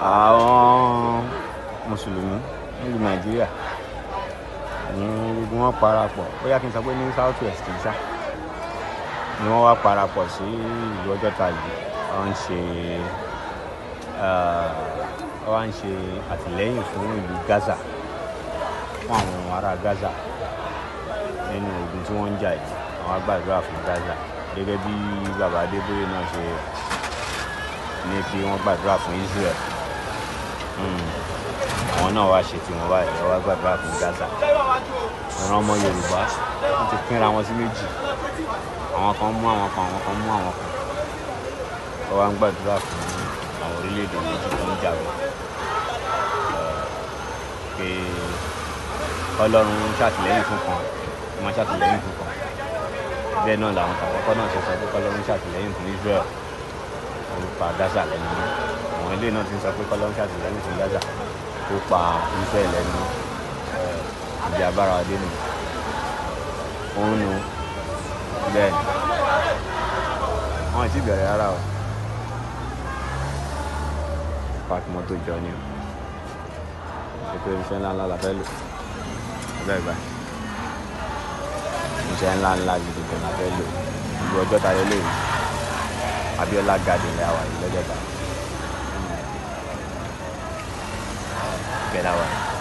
àwọn mùsùlùmí nílùú nàìjíríà ní gbogbo wọn parapọ̀ bóyá kí n sọ pé ní south west ṣá ni wọ́n wá parapọ̀ sí ìlú ọjọ́ta yìí wọ́n ń ṣe wọ́n ń ṣe àtìlẹ́yìn fún ìlú gaza fún àwọn ará gaza nínú ogun tí wọ́n ń jà yìí àwọn agbàdúrà fún gaza gẹ́gẹ́ bí baba adébóyè náà ṣe ní kí wọ́n gbàdúrà fún israel àwọn náà wá ṣe tiwọn báyìí wọ́n wá gbàdúrà fún gaza ìran ọmọ yorùbá wọ́n ti pínra wọn sí méjì àwọn kan mú àwọn kan àwọn kan mú àwọn kan wọ́n wá ń gbàdúrà fún àwọn orílẹ̀-èdè méjì tó ń jagun pé ọlọ́run ṣàtìlẹ́yìn fún kan wọ́n ṣàtìlẹ́yìn fún kan bẹ́ẹ̀ náà làwọn àkọ́kọ́ náà ṣe sọ pé kọ́lọ́run ṣàtìlẹ́yìn fún israel ó pa gaza lẹ́nu mọ́ àwọn ilé náà ti ń sọ pé kọ́lọ́run ṣàtìlẹ́yìn fún gaza ó pa israel lẹ́nu ìdí abára adé nù òun nu bẹ́ẹ̀ ni wọ́n ti bẹ̀rẹ̀ rárá o park mọ́tò jọ ni o ṣe pé iṣẹ́ ńlá ńlá la fẹ́ lò bẹ́ẹ̀ báyìí iṣẹ́ ńlá ńlá gidi gan la fẹ́ lò ìlú ọjọ́ ta lé lóyún Abiola garden lè wà yìí lọ́jọ́ ta bẹ́ẹ̀ la wà yìí.